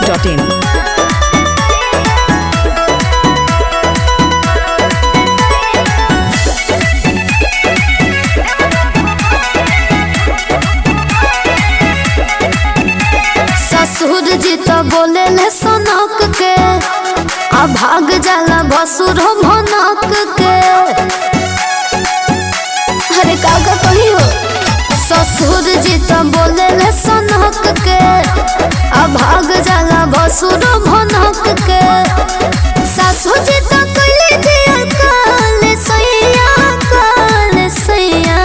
masti.in. ससुर जी तो बोले ले सनक के आ भाग जाला भसुर भनक के अरे काका कही हो ससुर जी तो बोले ले सनक के आ भाग जाला भसुर भनक के सासु जी तो कइले दिया काल सैया काल सैया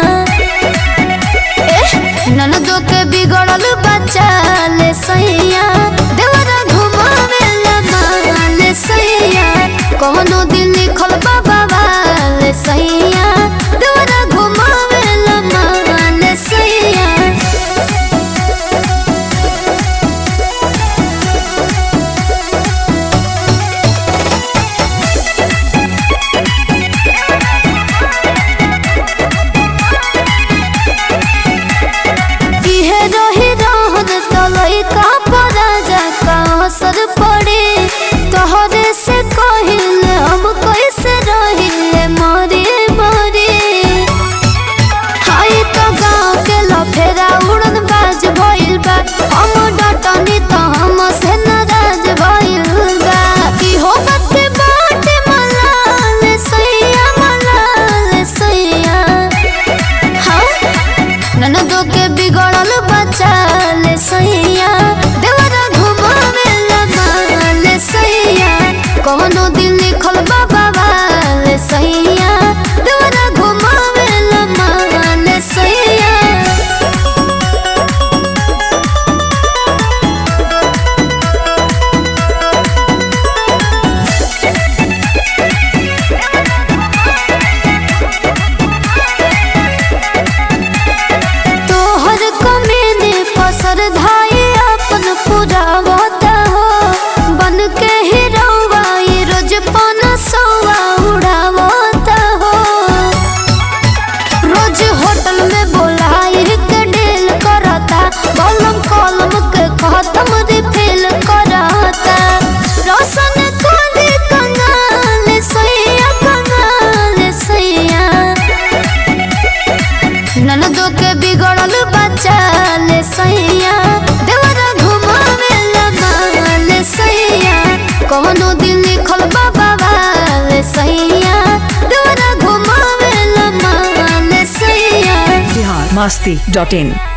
ननदो के बिगड़ल बच्चा ले सैया देवरा घुमावे ला माल सैया कौनो दिन लिखल बाबा वाले सैया देवरा घुमावे ला माल सैया इहे रही रहन तलई का पराजा का असर पड़े तोहरे से कहिले हम कैसे रहिले मरे मरे हाय तो गाँव के लफेरा उड़न बाज भइल बा हम डटनी तो हम से नाराज भइल बा इहो बात बाटे मलाल सैया मलाल सैया हाँ ननदो के बिगड़ल बच्चा ले सैया देवरा घुमावे ला माल सैया कौनो दिन लिखल बाबा वाले सैया देवरा घुमावे ला माल सैया तोहर कमेने पसर धाई अपन पुरावता हो बन के हिरौआ ये रोज पन सौआ उड़ावता हो रोज होटल में बोलाई के डेल करता कलम कलम के खत्म रिफिल करता रोशन कोली कंगाल सैया कंगाल सैया ननदो के बिगड़ल बच्चा ले सैया देवरा घुमावे ला माल सैया कौनो दिन लिखल बाबा वाले सैया देवरा घुमावे ला माल सैया Bihar masti.in.